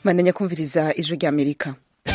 mandanya kumviriza ijwi ry'amerika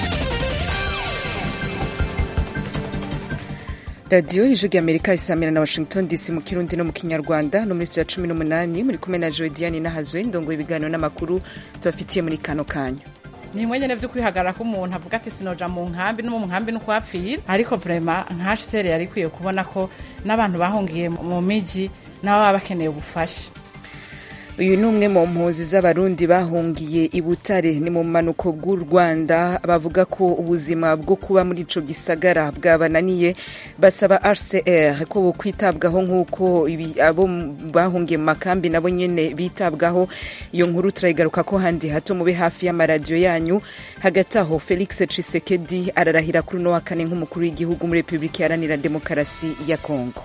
radiyo ijwi ry'amerika isamira na washington dc mu kirundi no mu kinyarwanda no muri ya cumi n'umunani muri kumwe na joediani n'ahazwe ndongo ibiganiro n'amakuru tubafitiye muri kano kanya ni imwe nyene vyo kwihagarara ko umuntu avuga ati sinoja mu nkambi no mu nkambi no kuhapfira ariko vrema nka HCR yari ikwiye kubona ko n'abantu bahungiye mu miji nabo baba bakeneye ubufasha uyu ni umwe mu mpunzi z'abarundi bahungiye i butare ni mu manuko bw'u rwanda bavuga ko ubuzima bwo kuba muri ico gisagara bwabananiye basaba rcr ko bokwitabwaho nk'uko abo bahungiye mu makambi nabo nyene bitabwaho iyo nkuru turayigaruka ko handi hato mube hafi y'amaradiyo yanyu hagati aho felix cisekedi ararahira kuri uno wa kane nk'umukuru w'igihugu muri repubulika iharanira demokarasi ya kongo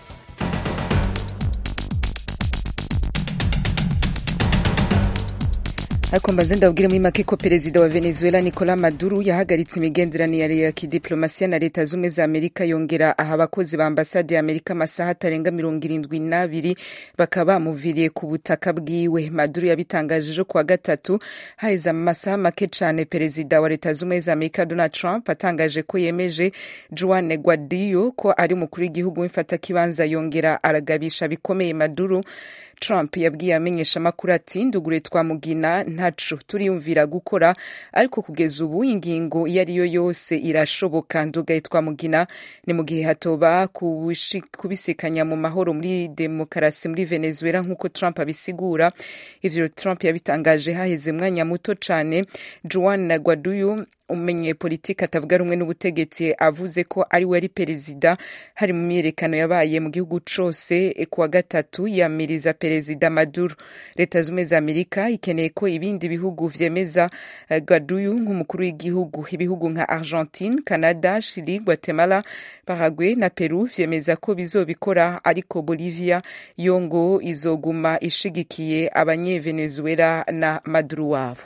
ariko mbaze ndabwire muri make ko perezida wa venezuela nicolas maduro yahagaritse imigenderanire ya kidiplomasiya na leta z'ubumwe za amerika yongera aha abakozi ba ambasade ya amerika amasaha atarenga mirongo irindwi n'abiri bakaba bamuviriye ku butaka bwiwe maduro yabitangaje ejo kuwa gatatu haheze amasaha make cane perezida wa leta z'ubumwe za amerika donald trump atangaje ko yemeje juan guaido ko ari umukuru w'igihugu w'imfatakibanza yongera aragabisha bikomeye maduro trump yabwiye amenyeshamakuru ati ndugure twamugina ntaco turiyumvira gukora ariko kugeza ubu ingingo iyo ari yo yose irashoboka ndugaye twamugina ni mu gihe hatoba kubisikanya mu mahoro muri demokarasi muri venezuela nk'uko trump abisigura ivyo trump yabitangaje haheze mwanya muto cane juan guaido umenye politiki atavuga rumwe n'ubutegetsi avuze ko ari we ari perezida hari mu myiyerekano yabaye mu gihugu cose kuwa gatatu yamiriza perezida maduro leta z'ubumwe za amerika ikeneye ko ibindi bihugu vyemeza uh, gaduyu nk'umukuru w'igihugu ibihugu nka argentine canada chili guatemala paraguay na peru vyemeza ko bizobikora ariko bolivia yo ngo izoguma ishigikiye abanyevenezuela na maduro wabo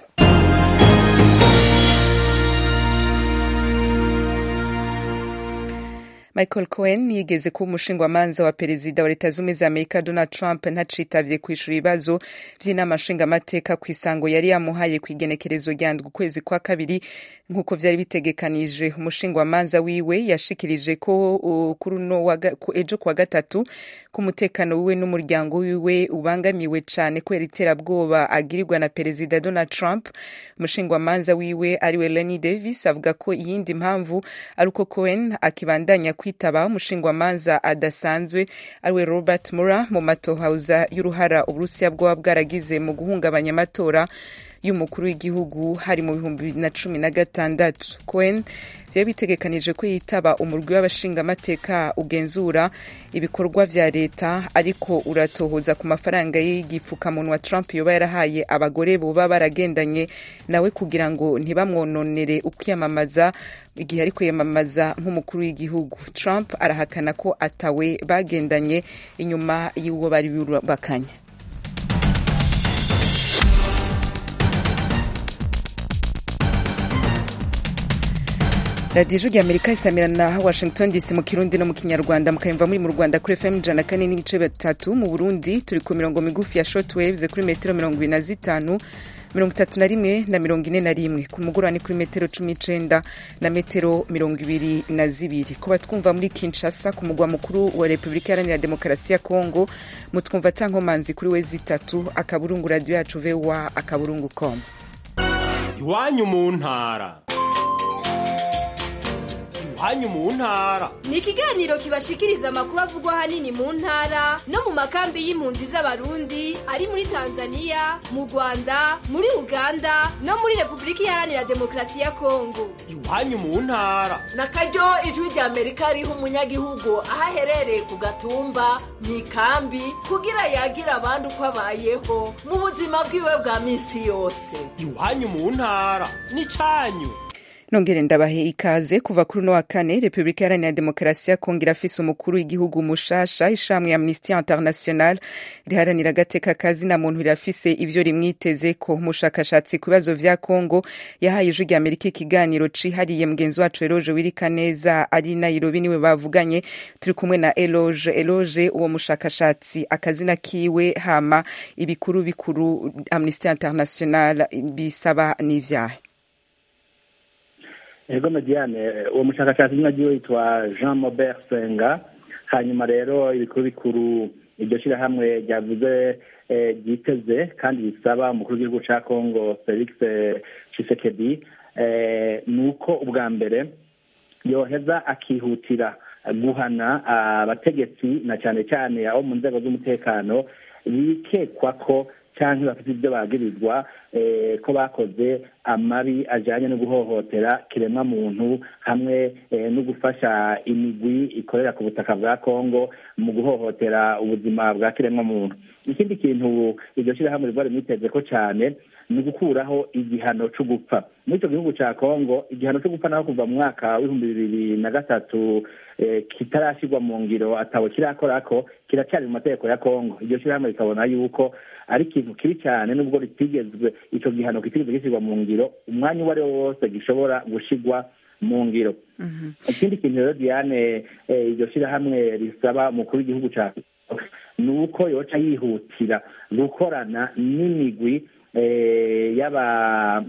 michael cohen yigeze kuba umushingwamanza wa perezida wa leta z'ubumwe za amerika donald trump ntacitavye kwishura ibibazo vy'inama nshingamateka ku isango yari yamuhaye ku igenekerezo rya ndwi ukwezi kwa kabiri nk'uko vyari bitegekanijwe umushingwamanza wiwe yashikirije ko kuri uno ejo kuwa gatatu ko umutekano wiwe n'umuryango wiwe ubangamiwe cane kubera iterabwoba agirirwa na perezida donald trump umushingwamanza wiwe ariwe lenny davis avuga ko iyindi mpamvu ari uko cohen akibandanya kwitaba umushingwamanza adasanzwe ariwe robert mura mu matohauza y'uruhara uburusiya bwoba bwaragize mu guhungabanya amatora y'umukuru w'igihugu hari mu bihumbi bibiri na cumi na gatandatu cohen vyari bitegekanije ko yitaba umurwi w'abashingamateka ugenzura ibikorwa vya leta ariko uratohoza ku mafaranga y'igipfukamunwa trump yoba yarahaye abagore boba baragendanye nawe kugira ngo ntibamwononere ukwiyamamaza igihe ariko yamamaza nk'umukuru w'igihugu trump arahakana ko atawe bagendanye inyuma y'uwo bari bubakanye radiyo ijwi ry'amerika isamira na washington dc mu kirundi no mu kinyarwanda mukayumva muri mu rwanda kuri fm ijana kane n'ibice bitatu mu burundi turi ku mirongo migufi ya short waves kuri metero mirongo ibiri na zitanu mirongo itatu na rimwe na mirongo ine na rimwe ku mugoroba ni kuri metero cumi n'icenda na metero mirongo ibiri na zibiri kuba twumva muri kinshasa ku mugwa mukuru wa repubulika iharanira demokarasi ya kongo mutwumva tankomanzi kuri we zitatu akaburungu radiyo yacu voa akaburungu com iwanyu mu ntara iwanyu mu ntara ni ikiganiro kibashikiriza amakuru avugwa ahanini mu ntara no mu makambi y'impunzi z'abarundi ari muri tanzania mu rwanda muri uganda no muri repubulika iharanira demokarasi ya kongo iwanyu mu ntara na karyo ijwi rya amerika riha umunyagihugu aho aherereye ku gatumba mu ikambi kugira yagira abandi uko abayeho mu buzima bwiwe bwa minsi yose iwanyu mu ntara ni canyu nongere ndabahe ikaze kuva kuri uno wa kane repubulika iharanira demokarasi ya kongo irafise umukuru w'igihugu mushasha ishamwe amnesty international riharanira agateka kazi na muntu rirafise ivyo rimwiteze ko umushakashatsi ku bibazo vya kongo yahaye ijwi rya amerika ikiganiro cihariye mugenzi wacu eloge wirika neza ari nairobi niwe bavuganye turi kumwe na eloge eloge uwo mushakashatsi akazina kiwe hama ibikuru bikuru amnesty international bisaba n'ivyahe ego mediane uwo mushakashatsi umwe agiye yitwa jean mobert senga hanyuma rero ibikuru bikuru iryo shyirahamwe ryavuze ryiteze kandi bisaba umukuru w'igihugu cya congo felix chisekedi ni uko ubwa mbere yoheza akihutira guhana abategetsi na cyane cyane abo mu nzego z'umutekano bikekwa ko cyangwa bafite ibyo bagirizwa ko bakoze amabi ajyanye no guhohotera kiremwamuntu hamwe no gufasha imigwi ikorera ku butaka bwa kongo mu guhohotera ubuzima bwa kiremwamuntu ikindi kintu iryo shyirahamwe riba rimwiteze ko cyane ni ugukuraho igihano cyo gupfa muri icyo gihugu cya kongo igihano cyo gupfa naho kuva mu mwaka w'ibihumbi bibiri na gatatu kitarashyirwa mu ngiro atabo kirakora ko kiracyari mu mategeko ya kongo iryo shyirahamwe rikabona yuko ari ikintu kibi cyane nubwo ritigezwe icyo gihano kitigeze gishyirwa mu ngiro umwanya uwo ari wo wose gishobora gushyirwa mu ngiro ikindi kintu rero diane iryo shyirahamwe risaba umukuru w'igihugu cya ni uko yoca yihutira gukorana n'imigwi y'aba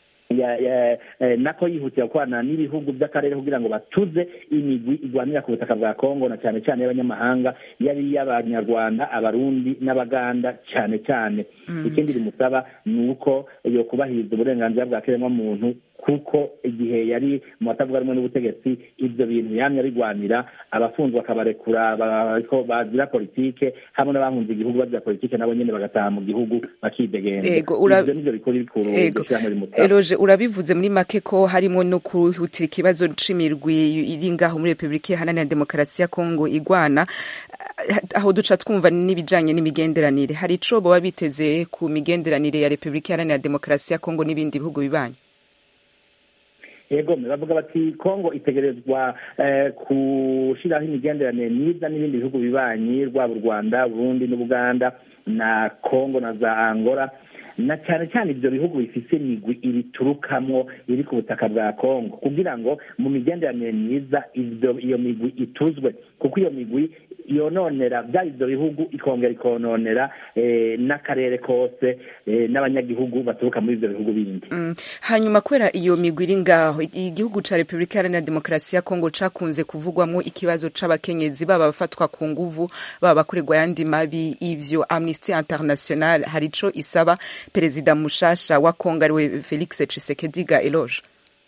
nako yihutira gukorana n'ibihugu by'akarere kugira ngo batuze imigwi igwanira ku butaka bwa kongo na cyane cyane y'abanyamahanga yari iy'abanyarwanda abarundi n'abaganda cyane cyane ikindi rimusaba ni uko yo kubahiriza uburenganzira bwa kiremwamuntu kuko igihe yari mu batavuga rumwe n'ubutegetsi ibyo bintu yamye abigwanira abafunzwe akabarekura bazira politike hamwe n'abahunze igihugu bazira politike nabo nyine bagataha mu gihugu bakidegenda ibyo nivyo bikuru bikuru ishyirahamwe rimusaba urabivuze muri make ko harimo no kuhutira ikibazo c'imirwi iri ngaho muri repubulika iharanira demokarasi ya kongo igwana aho duca twumva n'ibijanye n'imigenderanire hari ico boba biteze ku migenderanire ya repubulika iharanira demokarasi ya kongo n'ibindi bihugu bibanyi yego bavuga bati kongo itegerezwa gushyiraho imigenderanire myiza n'ibindi bihugu bibanyi rwaba u rwanda burundi n'ubuganda na kongo na za angola na cyane cyane ibyo bihugu bifite imigwi ibiturukamwo iri ku butaka bwa kongo kugira ngo mu migenderanire myiza iyo migwi ituzwe kuko iyo migwi yononera byaba ibyo bihugu ikongera ikononera n'akarere kose n'abanyagihugu baturuka muri ibyo bihugu bindi hanyuma kubera iyo migwi iri ngaho igihugu cya repubulika iharanira demokarasi ya kongo cakunze kuvugwamo ikibazo c'abakenyezi baba bafatwa ku nguvu baba bakorerwa ayandi mabi ivyo amnesty international hari ico isaba perezida mushasha wa kongo ariwe felix tshisekedi ga eloge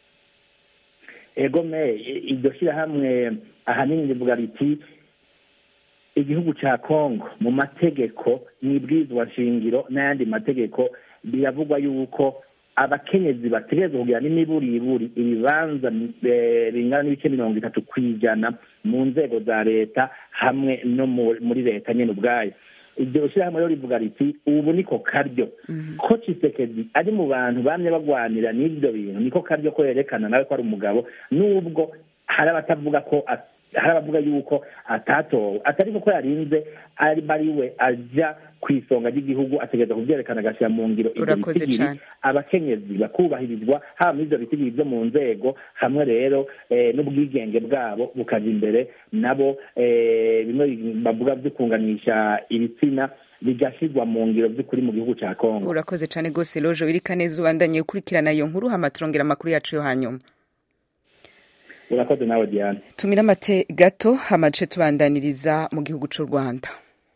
egome iryo shyirahamwe ahanini rivuga riti igihugu cya kongo mu mategeko n'ibwirizwa nshingiro n'ayandi mategeko biravugwa yuko abakenyezi bategerezwa kugira n'imiburiburi ibibanza bingana n'ibice mirongo itatu ku ijana mu nzego za leta hamwe no muri leta nyine ubwayo iryo shyirahamwe rero rivuga riti ubu niko karyo ko cisekedi ari mu bantu bamye bagwanira n'ibyo bintu niko karyo ko yerekana nawe ko ari umugabo n'ubwo hari abatavuga ko hari abavuga yuko atatowe atari kuko yarinze ari we ajya ku isonga ry'igihugu ategereza kubyerekana agashyira mu ngiro ibyo bitigiri abakenyezi bakubahirizwa haba muri ibyo bitigiri byo mu nzego hamwe rero n'ubwigenge bwabo bukaja imbere nabo bimwe bavuga byo kunganisha ibitsina bigashyirwa mu ngiro by'ukuri mu gihugu cya kongo urakoze cyane rwose lojo wirika neza ubandanye ukurikirana iyo nkuru hama turongera amakuru yacu yo hanyuma urakoze nawe diane tumira amate gato amace tubandaniriza mu gihugu cy'u rwanda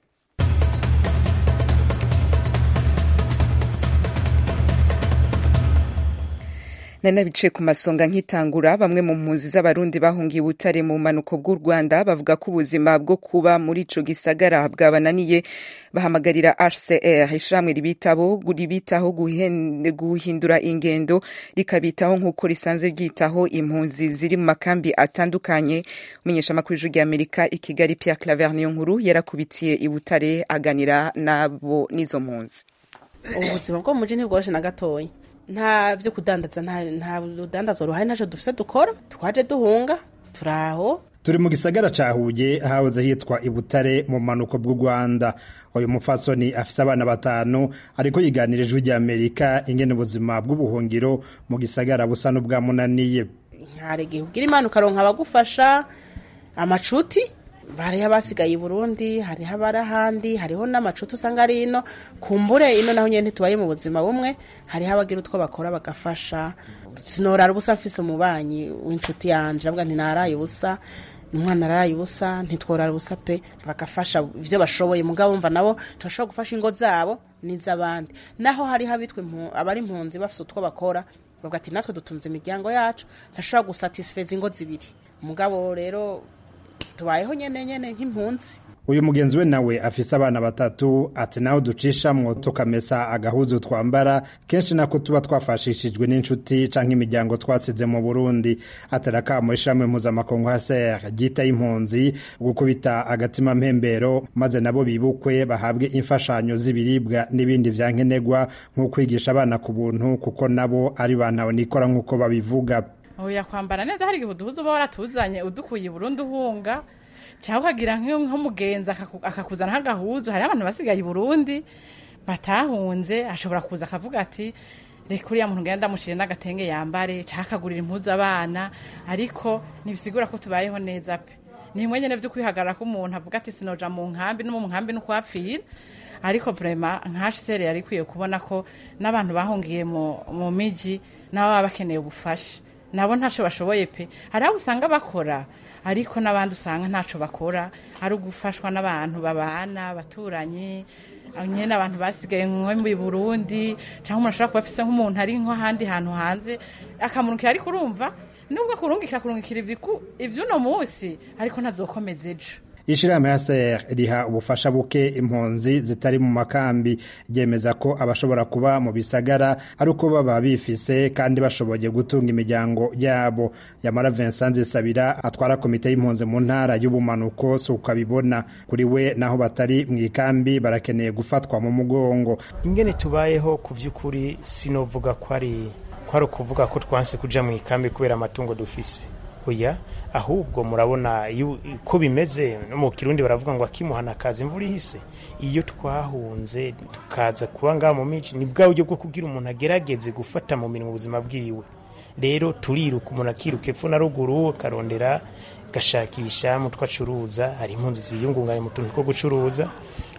nari nabicaye ku masonga nkitangura bamwe mu mpunzi z'abarundi bahungiye ubutare mu bumanuko bw'u rwanda bavuga ko ubuzima bwo kuba muri ico gisagara bwabananiye bahamagarira hcr ishirahamwe ribitaho ribitaho guhindura ingendo rikabitaho nk'uko risanzwe ryitaho impunzi ziri mu makambi atandukanye umunyeshamakuru w'ijwi ry'amerika i kigali pierre claver niyo nkuru yarakubitiye i butare aganira nabo n'izo mpunzi ubuzima bwo mu muji ntibworoshe na gatoya nta byo kudandaza nta rudandazo ruhari ntacyo dufite dukora twaje duhunga turaho turi mu gisagara ca Huye hahoze hitwa Ibutare mu manuko bw'u Rwanda uyu mupfasoni afise abana batanu ariko yiganira ijwi rya Amerika ingene ubuzima bw'ubuhungiro mu gisagara busa n'ubwamunaniye nkaregihe ugira imana ukaronka abagufasha amacuti hariho abasigaye i burundi hariho abari ahandi hariho n'amacuti usanga ari ino kumbure ino naho nyine ntitubaye mu buzima bumwe hariho abagira utwo bakora bagafasha sinorara ubusa mfise umubanyi w'inshuti yanje avuga nti naraye ubusa umwana araye ubusa ntitworara ubusa pe bagafasha ibyo bashoboye mugabo wumva nabo ntibashobora gufasha ingo zabo n'iz'abandi naho hariho abitwa abari impunzi bafite utwo bakora bavuga ati natwe dutunze imiryango yacu ntashobora gusatisfeza ingo zibiri umugabo rero tubayeho nyene nyene nk'impunzi uyu mugenzi we nawe afise abana batatu ati nawe ducishamwo tukamesa agahuzu twambara kenshi nako tuba twafashishijwe n'inshuti canke imiryango twasize mu burundi atera akamo ishamwe mpuzamakungu haser ryita impunzi gukubita agatima mpembero maze nabo bibukwe bahabwe imfashanyo z'ibiribwa n'ibindi vyankenerwa nko kwigisha abana ku buntu kuko nabo ari bantawe nikora nk'uko babivuga oya kwambara neza hari igihe uduhuza uba waratuzanye udukuye burundu uhunga cyangwa ukagira nk'umugenzi akakuzana nk'agahuzu hariho abantu basigaye i burundi batahunze ashobora kuza akavuga ati reka uriya muntu ngenda ndamushyire n'agatenge yambare cyangwa akagurira impuzu abana ariko ntibisigura ko tubayeho neza pe ni bimwe nyine byo kwihagarara ko umuntu avuga ati sinoja mu nkambi no mu nkambi no kuhapfira ariko vrema nka sere yari ikwiye kubona ko n'abantu bahungiye mu miji nabo baba bakeneye ubufasha nabo ntacyo bashoboye pe hari abo usanga bakora ariko n'abandi usanga ntacyo bakora ari ugufashwa n'abantu babana abaturanyi nyine abantu basigaye nko mu burundi cyangwa umuntu ashobora kuba afise nk'umuntu ari nk'ahandi hantu hanze akamurukira ariko urumva nubwo kurungikira kurungikira iby'uno munsi ariko ntazokomeza ejo ishirahamwe ya ser riha ubufasha buke impunzi zitari mu makambi ryemeza ko abashobora kuba mu bisagara ari uko baba bifise kandi bashoboye gutunga imiryango yabo yamara Vincent Zisabira atwara komite y'impunzi mu ntara y'ubumanuko si uko abibona kuri we naho batari mu ikambi barakeneye gufatwa mu mugongo ingene tubayeho ku vy'ukuri sinovuga ko ari ko ari ukuvuga ko twanse kuja mu ikambi kubera amatungo dufise oya ahubwo murabona ko bimeze no mu kirundi baravuga ngo akimuhana kaza imvura ihise iyo twahunze tukaza kuba ngaha mu miji ni bwa buryo bwo kugira umuntu agerageze gufata mu mirimo ubuzima bwiwe rero turiruka umuntu akiruka epfo na ruguru akarondera agashakisha mu two acuruza hari impunzi ziyungunganya mu tuntu two gucuruza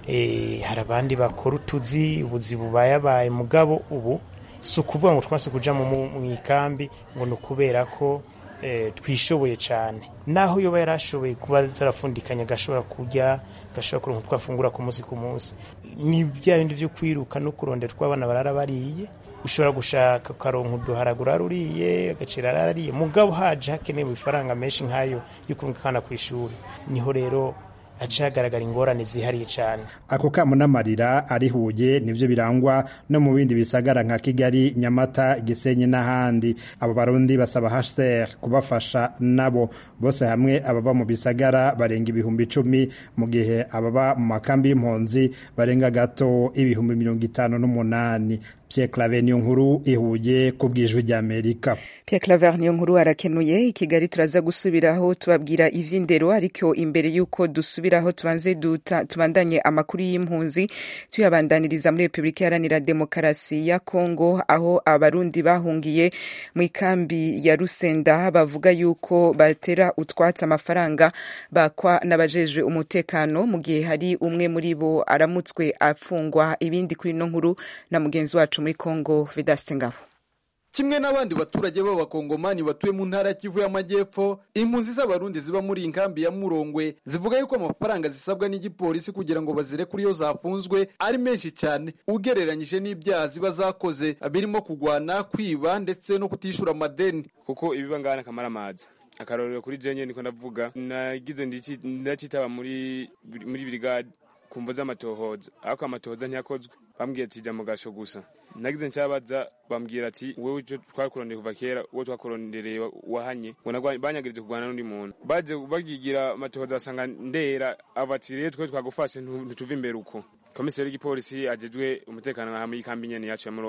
hari abandi bakora utuzi ubuzi bubayabaye mugabo ubu si ukuvuga ngo twase kuja mu ikambi ngo ni ukubera ko twishoboye cyane naho yoba yarashoboye kuba zarafundikanya agashobora kurya agashobora kuronka twafungura ku munsi ku munsi ni bya bindi byo kwiruka no kurondera tw'abana barara bariye ushobora gushaka ukaronka uduharagura ruriye agacira arariye mugabo haje hakenewe ifaranga menshi nk'ayo yo kurunga akana ku ishuri niho rero haca hagaragara ingorane zihariye cyane ako kamo n'amarira arihuye nivyo birangwa no mu bindi bisagara nka kigali nyamata gisenyi n'ahandi abo barundi basaba hcr kubafasha nabo bose hamwe ababa mu bisagara barenga ibihumbi icumi mu gihe ababa mu makambi y'impunzi barenga gato ibihumbi mirongo itanu n'umunani Pierre Claver niyo nkuru ihuye ku bwijwi rya Amerika. Pierre Claver niyo nkuru arakenuye i Kigali turaza gusubiraho tubabwira ivy'indero ariko imbere yuko dusubiraho tubanze duta tubandanye amakuru y'impunzi tuyabandaniriza muri Republika Iharanira Demokarasi ya Kongo aho abarundi bahungiye mu ikambi ya Rusenda bavuga yuko batera utwatsi amafaranga bakwa n'abajejwe umutekano mu gihe hari umwe muri bo aramutswe afungwa ibindi kuri no nkuru na mugenzi wacu muri Kongo Vedaste Ngabo kimwe n'abandi baturage b'abakongomani batuye mu ntara ya Kivu y'Amajyepfo impunzi z'abarundi ziba muri inkambi ya Murongwe zivuga yuko amafaranga zisabwa n'igipolisi kugira ngo bazire kuri yo zafunzwe ari menshi cyane ugereranyije n'ibyaha ziba zakoze birimo kugwana kwiba ndetse no kutishura amadeni kuko ibiba ngana kamara amazi akarorero kuri jenye niko ndavuga nagize ndacitaba muri muri brigade kumva z'amatohoza ariko amatohoza ntiyakozwe bambwiye ati jya mu gasho gusa nagize ncyabaza bambwira ati wowe icyo twakurondeye kuva kera uwo twakurondereye wahanye ngo banyagirije kurwana n'undi muntu baje bagigira amatohoza basanga ndera aba ati rero twe twagufashe ntituve imbere uko komiseri w'igipolisi agejwe umutekano nka muri kambi nyene yacu ya murongo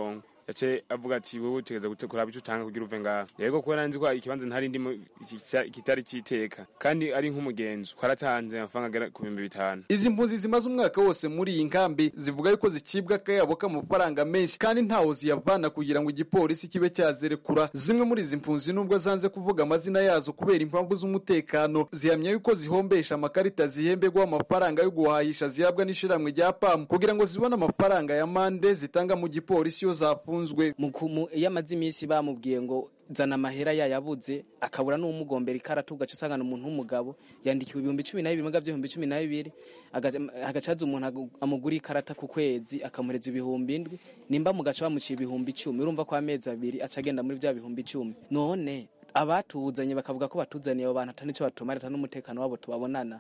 yace avuga ati wewe utegereza gute kuraba icyo utanga kugira uve ngaha yego kubera nzi ko ikibanza ntari ndimo iki- kitari citeka kandi ari nk'umugenzo twaratanze amafaranga agera ku bihumbi bitanu izi mpunzi zimaze umwaka wose muri iyi nkambi zivuga yuko zicibwa akayabo k'amafaranga menshi kandi ntaho ziyavana kugira ngo igipolisi kibe cyazirekura zimwe muri izi mpunzi nubwo zanze kuvuga amazina yazo kubera impamvu z'umutekano zihamya yuko zihombesha amakarita zihembegwaho amafaranga yo guhahisha zihabwa n'ishiramwe rya pamu kugira ngo zibone amafaranga ya mande zitanga mu gipolisi iyo zafunzwe Mu ku- mu- iyo amaze iminsi bamubwiye ngo zana amahera yayabuze akabura n'umugombera ikaratu ugaca usangana umuntu w'umugabo yandikiwe ibihumbi cumi na bibiri muga by'ibihumbi cumi na bibiri aga- agacaza umuntu agu- amugura ikarata ku kwezi akamuhereza ibihumbi indwi nimba mugaca bamuciye ibihumbi icumi urumva ko amezi abiri aca agenda muri bya bihumbi icumi none abatuzanye bakavuga ko batuzaniye abo bantu atari nicyo batumara atari n'umutekano wabo tubabonana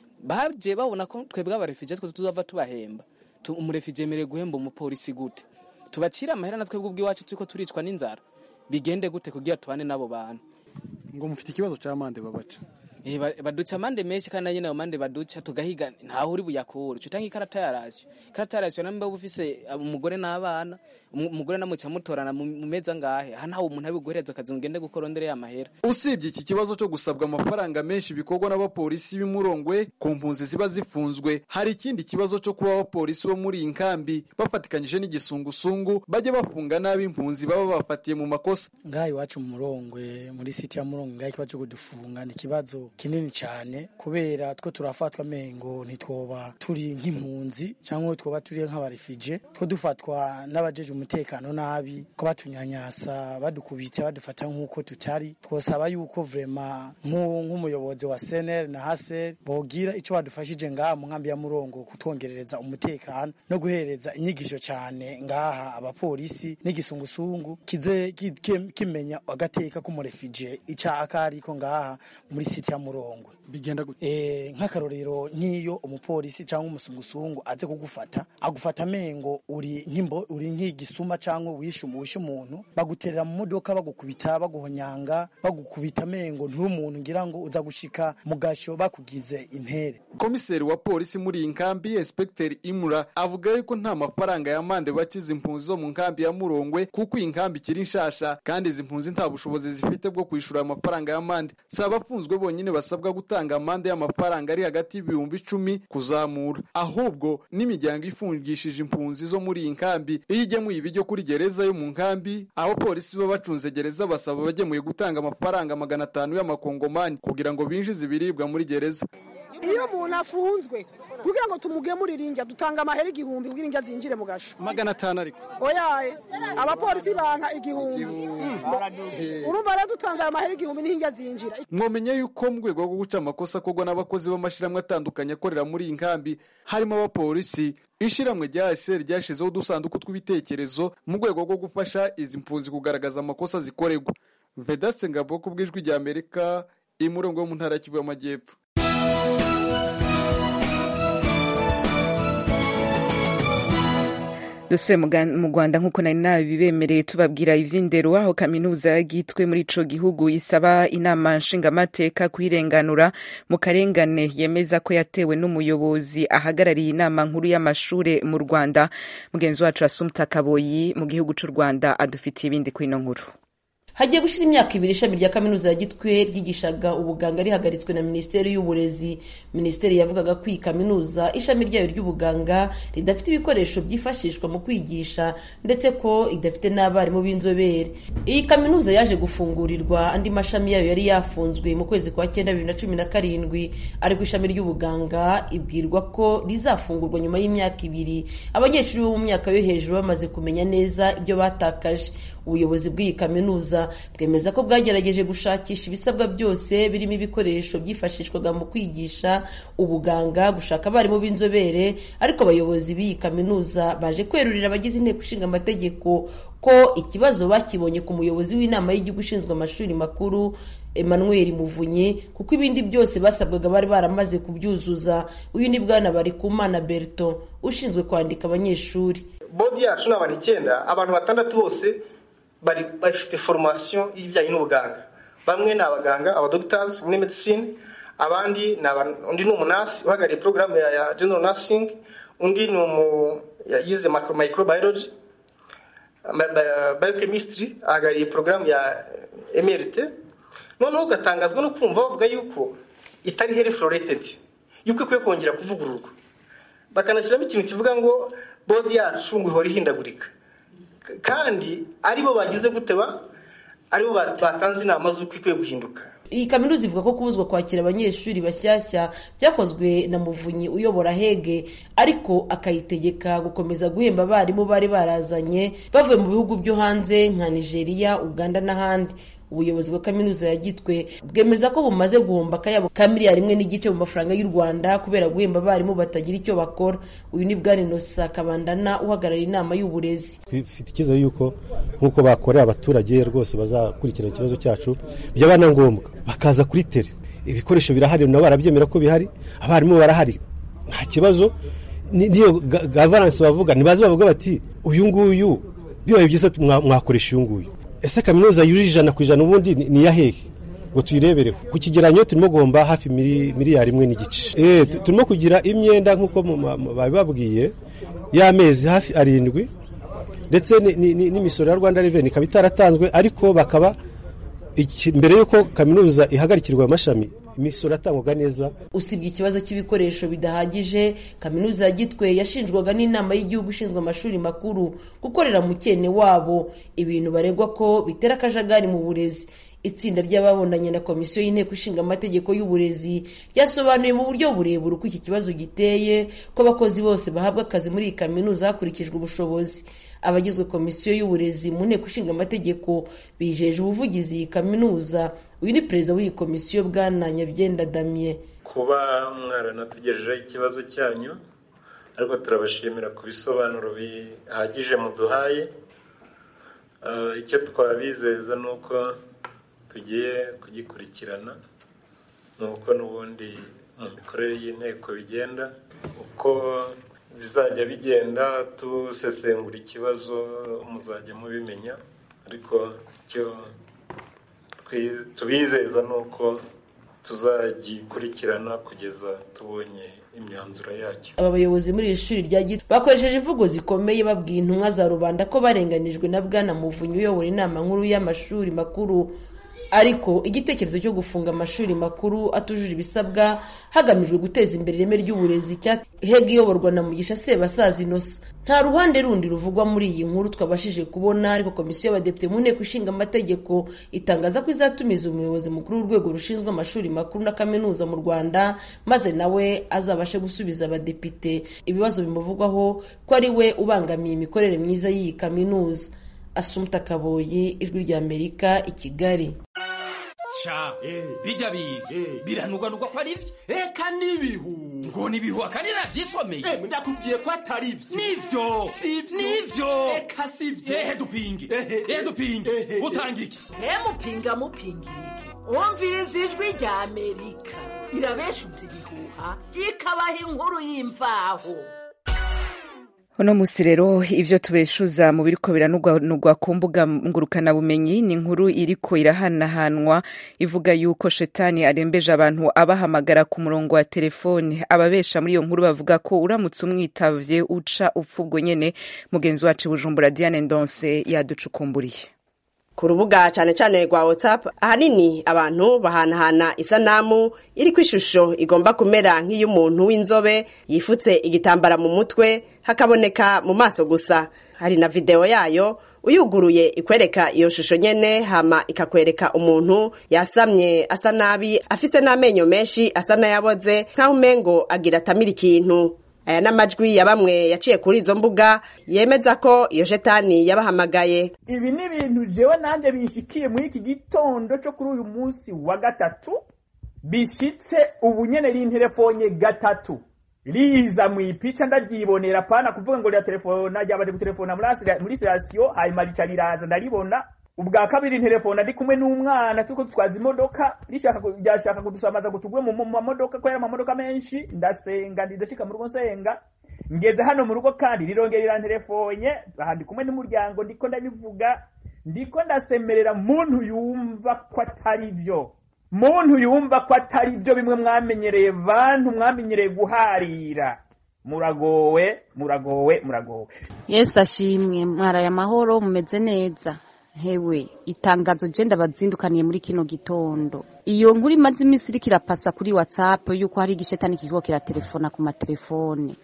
baje babona ko twebwe abarefije twe tuzava tubahemba Tu- umurefije yemerewe guhemba umupolisi gute tubacire amahera na twebwe ubw'iwacu turiko turicwa n'inzara bigende gute kugira tubane n'abo bantu ngo mufite ikibazo cya mande babaca Eh, ba- baduca amande menshi kandi nyine ayo mande baduca tugahiga ntaho uri buyakure uca utanga ikarata ya rasiyo ikarata ya rasiyo namba uba ufise umugore n'abana umu- umugore namuca mutorana mu mu mezi angahe aha ntawe umuntu abiguhereza akazi ngo ugende gukora ndere y'amahera usibye iki kibazo cyo gusabwa amafaranga menshi bikorwa n'abapolisi b'imurongwe ku mpunzi ziba zifunzwe hari ikindi kibazo cyo kuba abapolisi bo muri iyi nkambi bafatikanyije n'igisungusungu bajya bafunga nabi impunzi baba bafatiye mu makosa ngaha iwacu mu murongwe muri siti ya murongwe ngaha ikibazo cyo kudufunga ni ikibazo kinini cyane kubera two turafatwa mengo ntitwoba turi nk'impunzi cyangwa twoba turi nk'abarefije two dufatwa n'abajeje umutekano nabi ko batunyanyasa badukubita badufata nk'uko tutari twosaba yuko vrema nk'u- nk'umuyobozi wa seneri na haseri bogira icyo badufashije ngaha mu nkambi ya murongo kutwongerereza umutekano no guhereza inyigisho cyane ngaha abapolisi n'igisungusungu kize ki- ki- kimenya agateka k'umurefije icya akariko ngaha muri siti ya murongwe bigenda gute eh nk'akarorero nk'iyo umupolisi cyangwa umusungusungu aze kugufata agufata amengo uri nk'imbo uri nk'igisuma cyangwa wishe wishe umuntu baguterera mu modoka bagukubita baguhonyanga bagukubita amengo nturi umuntu ngira ngo uza gushika mu gasho bakugize intere komiseri wa polisi muri iyi nkambi inspekteri imura avuga yuko nta mafaranga ya mande bakiza impunzi zo mu nkambi ya murongwe kuko iyi nkambi ikiri nshasha kandi izi mpunzi nta bushobozi zifite bwo kwishyura ayo mafaranga ya mande si abafunzwe bonyine basabwa gutanga amande y'amafaranga ari hagati y'ibihumbi icumi kuzamura ahubwo n'imiryango ifungishije impunzi zo muri iyi nkambi iyo igemuye ibiryo kuri gereza yo mu nkambi aho polisi baba bacunze gereza basaba abagemuye gutanga amafaranga magana atanu y'amakongomani kugira ngo binjize ibiribwa muri gereza iyo umuntu afunzwe kugira ngo tumugemurire indya dutanga amahera igihumbi kugira indya zinjire mu gasho magana atanu ariko oyaye abapolisi banka igihumbi urumva rero dutanze ayo mahera igihumbi n'indya zinjira mwomenya yuko mu rwego rwo guca amakosa akorwa n'abakozi b'amashyirahamwe atandukanye akorera muri iyi nkambi harimo abapolisi ishyirahamwe rya hsr ryashyizeho udusanduku tw'ibitekerezo mu rwego rwo gufasha izi mpunzi kugaragaza amakosa zikorerwa vedaste ngabo ku bw'ijwi rya amerika imurongo yo mu ntara ya kivu y'amajyepfo dusuye mu Ga- mu rwanda nk'uko nari nabibemereye tubabwira ivy'indero aho kaminuza yagitwe muri ico gihugu isaba inama nshingamateka kuyirenganura mu karengane yemeza ko yatewe n'umuyobozi ahagarariye inama nkuru y'amashure mu rwanda mugenzi wacu asumta kaboyi mu gihugu c'u rwanda adufitiye ibindi kwino nkuru hagiye gushira imyaka ibiri ishami rya kaminuza ya gitwe ryigishaga ubuganga rihagaritswe na minisiteri y'uburezi minisiteri yavugaga ko iyi kaminuza ishami ryayo ry'ubuganga ridafite ibikoresho byifashishwa mu kwigisha ndetse ko idafite n'abarimu b'inzobere iyi kaminuza yaje gufungurirwa andi mashami yayo yari yafunzwe mu kwezi kwa cyenda bibiri na cumi na karindwi ariko ishami ry'ubuganga ibwirwa ko rizafungurwa nyuma y'imyaka ibiri abanyeshuri bo mu myaka yo hejuru bamaze kumenya neza ibyo batakaje ubuyobozi bw'iyi kaminuza bwemeza ko bwagerageje gushakisha ibisabwa byose birimo ibikoresho byifashishwaga mu kwigisha ubuganga gushaka abarimu b'inzobere ariko abayobozi b'iyi kaminuza baje kwerurira abagize inteko ishinga amategeko ko ikibazo bakibonye ku muyobozi w'inama y'igihugu ishinzwe amashuri makuru Emmanuel Muvunyi kuko ibindi byose basabwaga bari baramaze kubyuzuza uyu ni bwana Barikumana Berton ushinzwe kwandika abanyeshuri bodi yacu ni abantu icyenda abantu batandatu bose bari bafite formation y'ibijyanye n'ubuganga bamwe ni abaganga abadogiters muri medicine abandi ni aba- undi ni umunasi uhagarariye porogaramu ya, ya general nursing undi ni umu ya- yize micro- microbiology biochemistry ahagarariye porogaramu ya mrt noneho ugatangazwa no kumva bavuga yuko itari heri fluorated yuko ikwiye kongera kuvugururwa bakanashyiramo ikintu kivuga ngo bodi yacu ngo ihora ihindagurika kandi aribo bagize guteba aribo batanze inama z'uko ikwiye guhinduka iyi kaminuza ivuga ko kubuzwa kwakira abanyeshuri bashyashya byakozwe na muvunyi uyobora hege ariko akayitegeka gukomeza guhemba abarimu bari barazanye bavuye mu bihugu byo hanze nka nigeria uganda n'ahandi ubuyobozi bwa kaminuza ya gitwe bwemeza ko bumaze guhomba akayabo ka miliyari imwe n'igice mu mafaranga y'u rwanda kubera guhemba abarimu batagira icyo bakora uyu ni bwana inosa kabandana uhagarariye inama y'uburezi twifite icyizere yuko nk'uko bakorera abaturage rwose bazakurikirana ikibazo cyacu byaba na ngombwa bakaza kuri tere ibikoresho birahari nabo barabyemera ko bihari abarimu barahari nta kibazo niyo gavaransi bavuga ntibaze bavuga bati uyu nguyu bibaye byiza mwakoresha uyu nguyu ese kaminuza yujuje ijana ku ijana ubundi ni iya hehe ngo tuyirebereho ku kigeranyo turimo guhomba hafi miliyari imwe n'igice turimo kugira imyenda nk'uko babibabwiye y'amezi hafi arindwi ndetse n'imisoro ya rwanda reveni ikaba itaratanzwe ariko bakaba mbere y'uko kaminuza ihagarikirwa amashami imisoro atangwaga neza usibye ikibazo cy'ibikoresho bidahagije kaminuza ya gitwe yashinjwaga n'inama y'igihugu ishinzwe amashuri makuru gukorera mu cyene wabo ibintu baregwa ko bitera akajagari mu burezi itsinda ry'ababonanye na komisiyo y'inteko ishinga amategeko y'uburezi ryasobanuye mu buryo burebure uko iki kibazo giteye ko abakozi bose bahabwa akazi muri iyi kaminuza hakurikijwe ubushobozi abagizwe komisiyo y'uburezi mu nteko ishinga amategeko bijeje ubuvugizi iyi kaminuza uyu ni perezida w'iyi komisiyo bwana nyabyenda damye kuba mwaranatugejejeho ikibazo cyanyu ariko turabashimira ku bisobanuro bihagije muduhaye icyo twabizeza ni uko tugiye kugikurikirana ni uko n'ubundi mu mikorere y'inteko bigenda uko bizajya bigenda dusesengura ikibazo muzajya mubimenya ariko icyo tubizeza ni uko tuzagikurikirana kugeza tubonye imyanzuro yacyo aba bayobozi muri iri shuri rya gito bakoresheje imvugo zikomeye babwira intumwa za rubanda ko barenganijwe na bwana muvunyi uyobora inama nkuru y'amashuri makuru ariko igitekerezo cyo gufunga amashuri makuru atujuje ibisabwa hagamijwe guteza imbere ireme ry'uburezi cya hega iyoborwa na mugisha sebasaza inosa nta ruhande rundi ruvugwa muri iyi nkuru twabashije kubona ariko komisiyo y'abadepite mu nteko ishinga amategeko itangaza ko izatumiza umuyobozi mukuru w'urwego rushinzwe amashuri makuru na kaminuza mu rwanda maze nawe azabashe gusubiza abadepite ibibazo bimuvugwaho ko ari we ubangamiye imikorere myiza y'iyi kaminuza asumuta kaboyi ijwi ry'amerika i kigali ca bijya biga biranugwanugwa ko ari byo eka n'ibihu ngo nibihu akandi navyisomeye ndakubwiye ko atari byo nivyo nivyo eka sivyo ehe dupinge ehe dupinge utanga iki mupinga mupinga umviriza ijwi rya amerika irabeshutse ibihuha ikabaha inkuru y'imvaho uno musi rero ivyo tubeshuza mu biriko biranugwanugwa ku mbuga ngurukanabumenyi ni inkuru iriko irahanahanwa ivuga yuko shetani arembeje abantu abahamagara ku murongo wa telefone ababesha muri iyo nkuru bavuga ko uramutse umwitavye uca upfa ubwo nyene mugenzi wacu bujumbura diane ndonse yaducukumburiye ku rubuga cyane cyane rwa whatsapp ahanini abantu bahanahana isanamu iriko ishusho igomba kumera nk'iy'umuntu w'inzobe yifutse igitambara mu mutwe hakaboneka mu maso gusa hari na videwo yayo uyuguruye ikwereka iyo shusho nyene hama ikakwereka umuntu yasamye asa nabi afise n'amenyo menshi asa n'ayaboze nk'aho umengo agira atamira ikintu aya n'amajwi ya bamwe yaciye kuri izo mbuga yemeza ko iyo shetani yabahamagaye ibi ni ibintu jewe nanjye bishikiye muri iki gitondo cyo kuri uyu munsi wa gatatu bishitse ubu nyene rinterefone gatatu riza mu ipica ndaryibonera pana kuvuga ngo rya telefona ryabaje gutelefona muri sitasiyo hanyuma rica riraza ndaribona ubwa kabiri telefone ari kumwe n'umwana turiko dutwaza imodoka rishaka ryashaka kudusamaza ngo tugwe mu mamodoka ko yari amamodoka menshi ndasenga ndidashika mu rugo nsenga ngeze hano mu rugo kandi rirongera riranterefonye aha ndi kumwe n'umuryango ndiko ndabivuga ndiko ndasemerera muntu yumva ko atari byo muntu yumva ko atari byo bimwe mwamenyereye bantu mwamenyereye guharira muragowe muragowe muragowe yesu ashimwe mwaraye amahoro mumeze neza hewe itangazo je ndabazindukaniye muri kino gitondo iyo nkuru imaze iminsi iriko irapasa kuri whatsapp yuko hari igishetani kiriko kiratelefona ku matelefone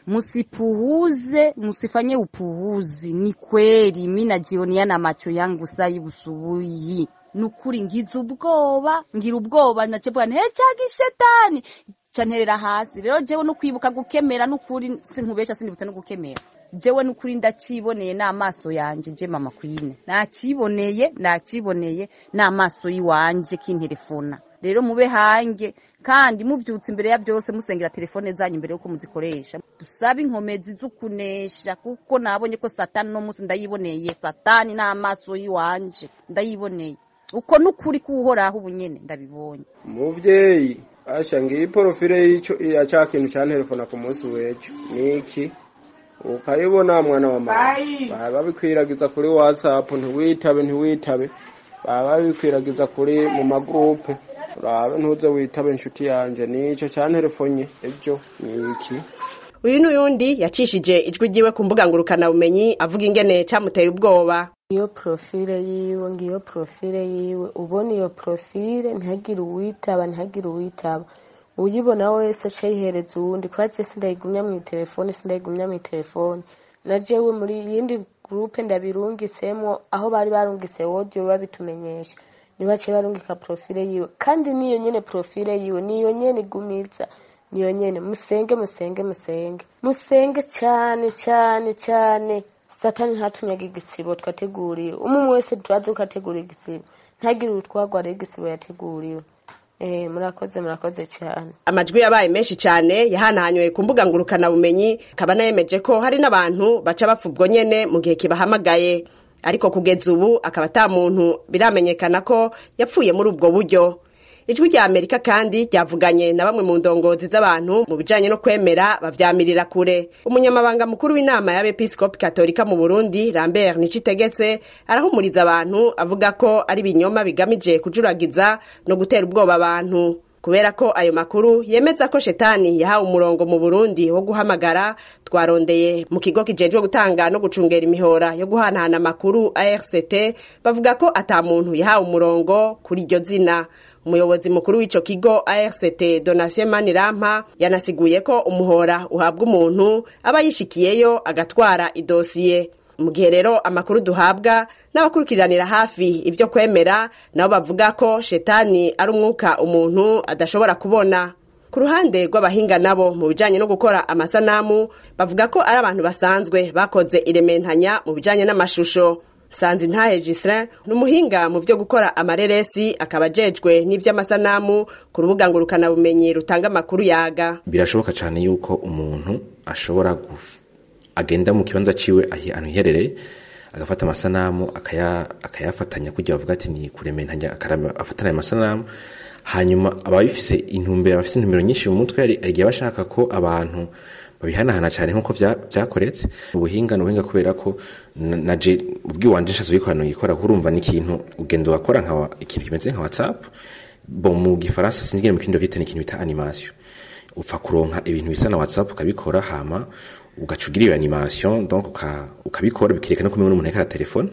musipuhuze musifanye upuhuzi ni kweli mi najionia na macho yangu sai busubuyi nukuri ngize ubwoba ngira ubwoba nacevuga nti hey, gishetani canterera hasi rero jewe no kwibuka gukemera nukuri sinkubesha sindibutse no gukemera jewe nukuri ndaciboneye n'amaso yanje je mama kwine nakiboneye nakiboneye n'amaso yiwanje kinterefona rero mube hange kandi muvyutse imbere ya byose musengera telefone zanyu imbere yuko muzikoresha dusabe inkomezi z'ukunesha kuko nabonye ko satani no munsi ndayiboneye satani n'amaso yiwanje ndayiboneye uko nukuri kuhoraho ubunyene ndabibonye muvyeyi asha ngiyi porofile y'ico ya ca kintu ca telefona ku munsi w'ejo niki ukayibona mwana wa mama baba babikwiragiza kuri whatsapp ntiwitabe ntiwitabe baba babikwiragiza kuri mu magurupe urabe ntuze witabe inshuti yanje nico ca telefonye ejo niki uyu n'uyundi yacishije ijwi ryiwe ku mbuga ngurukanabumenyi avuga ingene camuteye ubwoba iyo profile yiwe ngiyo profile yiwe ubona iyo profile ntihagire uwitaba ntihagire uwitaba uyibona wese aca yihereza uwundi kubera je sindayigumya mw'itelefone sindayigumya mw'itelefone na jewe muri yindi gurupe ndabirungitsemwo aho bari barungitse audio babitumenyesha nibaciye barungika profile yiwe kandi niyo nyene profile yiwe niyo nyene igumiza niyo nyene musenge musenge musenge musenge cane cane cane satani ntatunyaga igisibo twateguriwe umwe wese turazi ko ategura igisibo ntagire utwagwa rero igisibo yateguriwe eh murakoze murakoze cyane amajwi yabaye menshi cyane yahanahanywe ku mbuga ngurukanabumenyi akaba nayemeje ko hari n'abantu baca bapfa ubwo nyene mu gihe kibahamagaye ariko kugeza ubu akaba ata muntu biramenyekana ko yapfuye muri ubwo buryo ijwi rya amerika kandi ryavuganye na bamwe mu ndongozi z'abantu mu bijanye no kwemera bavyamirira kure umunyamabanga mukuru w'inama y'abepiskopi katolika mu burundi lambert nicitegetse arahumuriza abantu avuga ko ari ibinyoma bigamije kujuragiza no gutera ubwoba abantu kubera ko ayo makuru yemeza ko shetani yahawe umurongo mu burundi wo guhamagara twarondeye mu kigo kijejwe gutanga no gucungera imihora yo guhanahana amakuru arct bavuga ko ata muntu yahawe umurongo kuri iryo zina umuyobozi mukuru w'ico kigo ARCT Donatien Manirampa yanasiguye ko umuhora uhabwa umuntu aba yishikiyeyo agatwara idosiye mu gihe rero amakuru duhabwa n'abakurikiranira hafi ibyo kwemera nabo bavuga ko shetani ari umwuka umuntu adashobora kubona ku ruhande rw'abahinga nabo mu bijanye no gukora amasanamu bavuga ko ari abantu basanzwe bakoze irementanya mu bijanye n'amashusho sanzi ntahe Gislain ni umuhinga mu byo gukora amareresi akaba ajejwe n'ivy'amasanamu ku rubuga ngurukanabumenyi rutanga amakuru yaga birashoboka cyane yuko umuntu ashobora guf- agenda mu kibanza ciwe ahi- ahantu hiherereye agafata amasanamu akaya- akayafatanya kugira bavuga ati ni kurementanya akarama- afatana ayo masanamu hanyuma aba bifise intumbero abafise intumbero nyinshi mu mutwe hari igihe aba ashaka ko abantu babihanahana cyane nk'uko vya- vyakoretse ubuhinga ni ubuhinga kubera ko na- naje ubwiwanje nshatse ubikora nugikora kurumva ni ikintu ugenda wakora nka wa- ikintu kimeze nka whatsapp bo mu gifaransa sinzi ngene mu kindi vyita ni ikintu bita animation upfa kuronka ibintu bisa na whatsapp ukabikora hama ugaca ugira iyo animation donc uka- ukabikora bikerekana ko umenye n'umuntu ariko aratelefona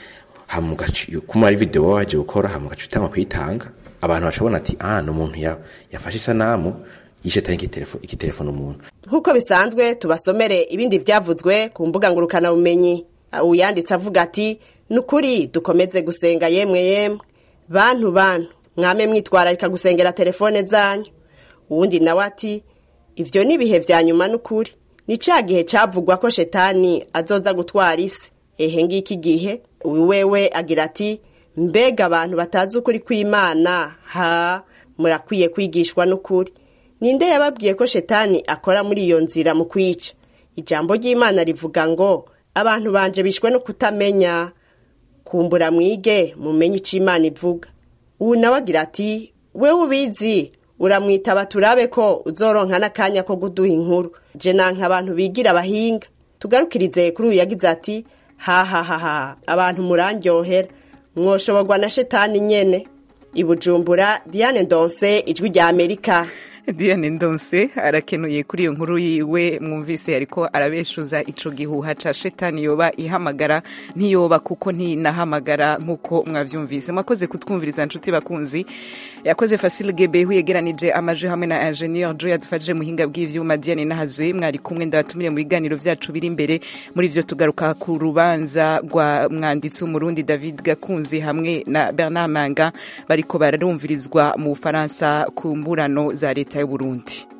hama ugaca kuma ari video waje gukora hama ugaca utanga kuyitanga abantu baca babona ati ah ni umuntu ya- yafashe isanamu yishetanye igitelefone igitelefone umuntu nk'uko bisanzwe tubasomere ibindi vyavuzwe ku mbuga ngurukanabumenyi uyanditse avuga ati ni ukuri dukomeze gusenga yemwe yemwe bantu bantu mwame mwitwararika gusengera telefone zanyu uwundi nawe ati ivyo ni ibihe vya nyuma n'ukuri ni ca gihe cavugwa ko shetani azoza gutwara isi ehe ngiki gihe uyu wewe agira ati mbega abantu batazi ukuri kw'imana ha murakwiye kwigishwa n'ukuri ninde yababwiye ko shetani akora muri iyo nzira mu kwica ijambo ry'imana rivuga ngo abantu banje bishwe no kutamenya kumbura mwige mumenye ico imana ivuga ubu nawe agira ati wewe ubizi uramwitaba turabe ko uzoronka n'akanya ko guduha inkuru je nanka abantu bigira abahinga tugarukirize kuri uyu yagize ati hahahaha abantu murandyohera mwoshoborwa na shetani nyene i bujumbura diane ndonse ijwi rya amerika Diane Ndonse arakenuye kuri iyo nkuru yiwe mwumvise ariko arabeshuza ico gihuha ca shetani yoba ihamagara ntiyoba kuko ntinahamagara nk'uko mwavyumvise mwakoze kutwumviriza nshuti bakunzi yakoze Facile Gebehu yegeranije amaje hamwe na Ingenieur Joy yadufashije muhinga bw'ivyuma Diane Nahazwe mwari kumwe ndabatumire mu biganiro vyacu biri imbere muri vyo tugaruka ku rubanza rwa mwanditsi w'umurundi David Gakunzi hamwe na Bernard Manga bariko barumvirizwa mu Bufaransa ku mburano za leta y'u Burundi